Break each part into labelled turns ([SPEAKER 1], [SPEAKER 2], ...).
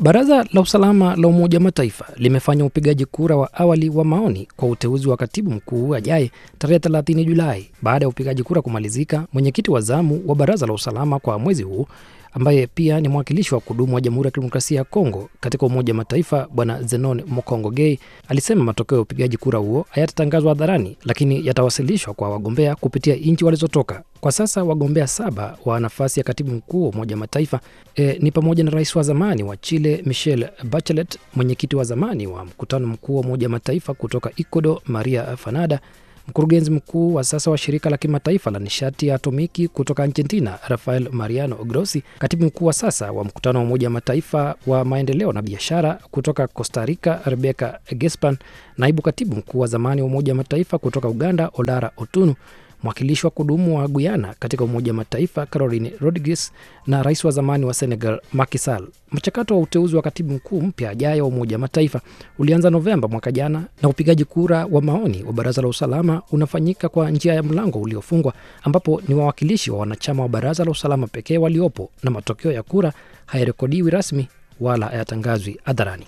[SPEAKER 1] Baraza la usalama la Umoja wa Mataifa limefanya upigaji kura wa awali wa maoni kwa uteuzi wa katibu mkuu ajaye tarehe 30 Julai. Baada ya upigaji kura kumalizika, mwenyekiti wa zamu wa baraza la usalama kwa mwezi huu ambaye pia ni mwakilishi wa kudumu wa Jamhuri ya Kidemokrasia ya Kongo katika Umoja wa Mataifa Bwana Zenon Mokongo Gay alisema matokeo ya upigaji kura huo hayatatangazwa hadharani, lakini yatawasilishwa kwa wagombea kupitia nchi walizotoka. Kwa sasa wagombea saba wa nafasi ya katibu mkuu wa Umoja wa Mataifa e, ni pamoja na rais wa zamani wa Chile Michelle Bachelet, mwenyekiti wa zamani wa mkutano mkuu wa Umoja wa Mataifa kutoka Ecuador Maria Fanada, mkurugenzi mkuu wa sasa wa shirika la kimataifa la nishati ya atomiki kutoka Argentina Rafael Mariano Grossi, katibu mkuu wa sasa wa mkutano wa Umoja wa Mataifa wa maendeleo na biashara kutoka Costa Rica Rebecca Gespan, naibu katibu mkuu wa zamani wa Umoja wa Mataifa kutoka Uganda Olara Otunu, mwakilishi wa kudumu wa Guyana katika Umoja wa Mataifa Caroline Rodriguez na rais wa zamani wa Senegal Macky Sall. Mchakato wa uteuzi wa katibu mkuu mpya ajaye wa Umoja wa Mataifa ulianza Novemba mwaka jana, na upigaji kura wa maoni wa Baraza la Usalama unafanyika kwa njia ya mlango uliofungwa, ambapo ni wawakilishi wa wanachama wa Baraza la Usalama pekee waliopo, na matokeo ya kura hayarekodiwi rasmi wala hayatangazwi hadharani.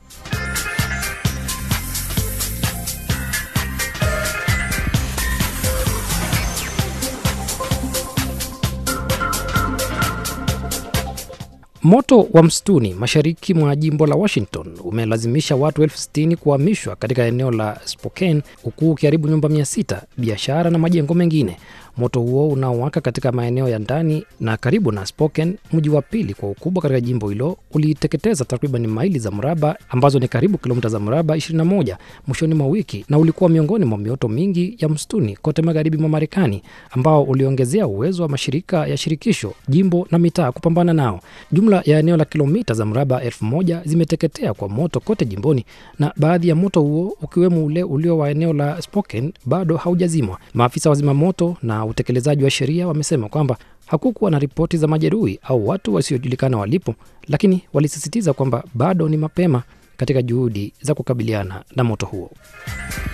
[SPEAKER 1] Moto wa msituni mashariki mwa jimbo la Washington umelazimisha watu elfu sitini kuhamishwa katika eneo la Spokane huku ukiharibu nyumba mia sita, biashara na majengo mengine. Moto huo unaowaka katika maeneo ya ndani na karibu na Spokane, mji wa pili kwa ukubwa katika jimbo hilo, uliteketeza takriban maili za mraba ambazo ni karibu kilomita za mraba 21 mwishoni mwa wiki, na ulikuwa miongoni mwa mioto mingi ya msituni kote magharibi mwa Marekani, ambao uliongezea uwezo wa mashirika ya shirikisho, jimbo na mitaa kupambana nao. Jumla ya eneo la kilomita za mraba elfu moja zimeteketea kwa moto kote jimboni, na baadhi ya moto huo ukiwemo ule ulio wa eneo la Spokane bado haujazimwa. Maafisa wa zimamoto na utekelezaji wa sheria wamesema kwamba hakukuwa na ripoti za majeruhi au watu wasiojulikana walipo, lakini walisisitiza kwamba bado ni mapema katika juhudi za kukabiliana na moto huo.